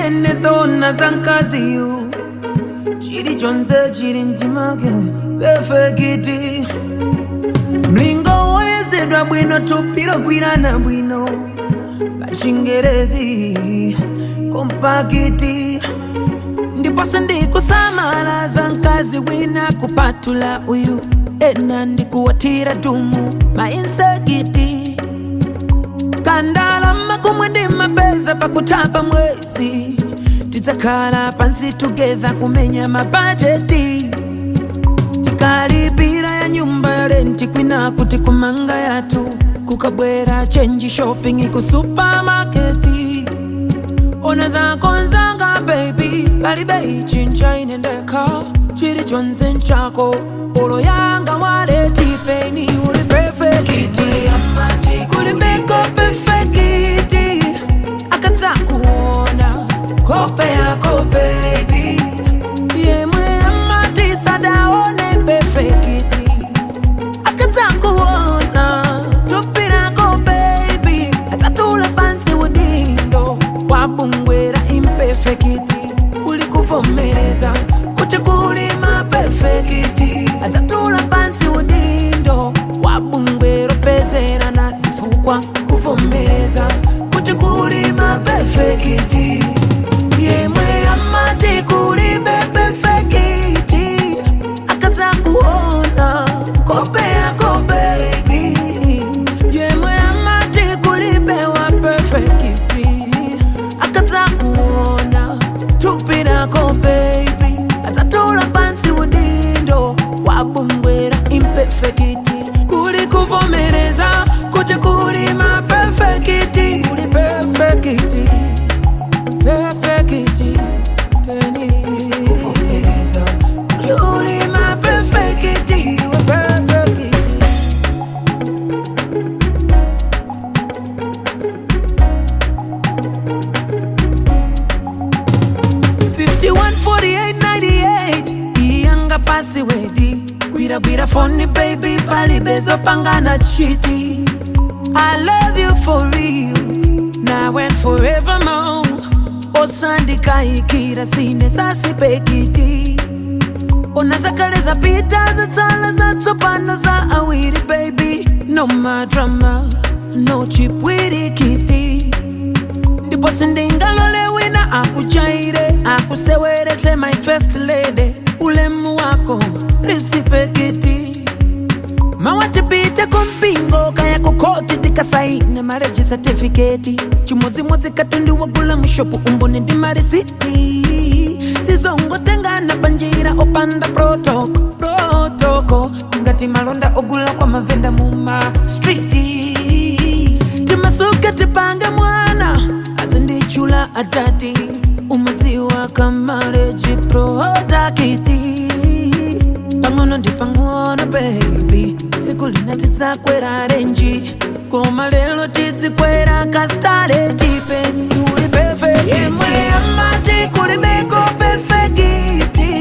zinenezona za nkaziyu chili chonse chili mchimake pefekiti mlingo woyezedwa bwino tupiro gwirana bwino pachingerezi kompakiti ndiponso ndikusamala za mkazi wina kupatula uyu ena ndikuwatira tumu mainsekiti kandalama kumwe ndi mapeza pakutapa mwezi tidzakhala pansi together kumenya mabajeti tikalipira ya nyumba ya renti kwina kuti kumanga yathu kukabwera chenji shopping ku supamaketi ona zakonzanga baby palibe chincha inendeka chili chonse nchako olo yanga waletipeni uli perfekiti kulibeko perfekiti akadzakuona kope yako baby yemwe amatisadaone perfekiti akadzakuona tupirako baby atatula pansi udindo wabungwera imperfekiti kuli kuvomereza kuti kuli mapefekiti atatula pansi udindo wabungwera pezera na zifukwa kuvomereza kuti kuli mapefekiti yemwe amati kuli bepefekiti akadzakuona kope yako baby yemwe amati kulibewa perfekiti akadzakuona tupirako baby atatula pansi udindo wabungwera imperfekiti kuli kuvomereza kuti kuli mapefekiti kuli perfekiti perfekiti peni kuvomereza kuli mapefekiti we perfekiti 514898 iyanga pasi wedi gwiragwira foni baby palibezo pangana chiti i love you for real now and forevermore osandikaikira sine sasipekiti ona zakale zapita zatsala zatsopano za awiri baby no madrama no chipwirikiti ndipo sindingalole wina akuchaire akuseweretse my first lady ulemu wako risipekiti mawatipite kumpingo kaya kukoti tikasaine mareji satifiketi chimodzimodzi katundi wagula mushopu umboni ndi marisiti sizongotengana panjira opanda protoko protoko ngati malonda ogula kwa mavenda muma striti timasuke tipange mwana azindichula atati umadziwa kamareji protakiti pang'ono ndi pang'ono baby tsiku lina tidzakwera renji koma lero tidzikwera kastareti peni uli perfect yemwe amati kulibeko perfekiti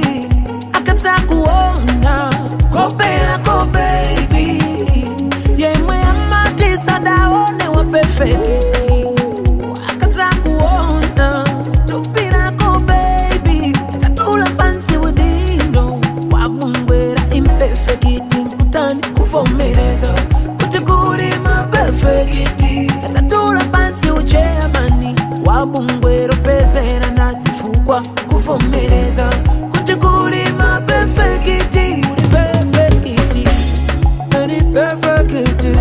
akadzakuona kope yako baby yemwe amati sadaone wa perfekiti akadzakuona tupirako baby atatula pansi udindo wabungwera imperfekiti nkutani kuvomereza kuti kuli mapefekiti atatula pansi ucheyamani wabungwera pezera na zifukwa kuvomereza kuti kuli mapefekiti uli perfekiti ani perfekiti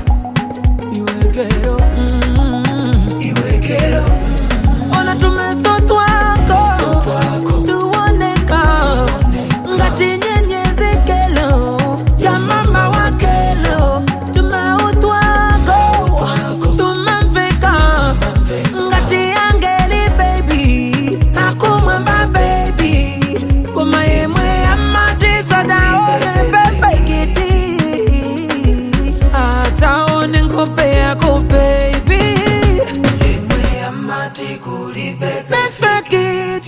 iwekero mm, iwekero ona tumeso twako tuoneka ngati nyenyezekelo ya mama wakelo tumeutwako tumamveka ngati angeli baby akumwamba baby koma yemwe amatizadaone perfekiti ataone nkhope yako baby yemwe amati kuli perfekiti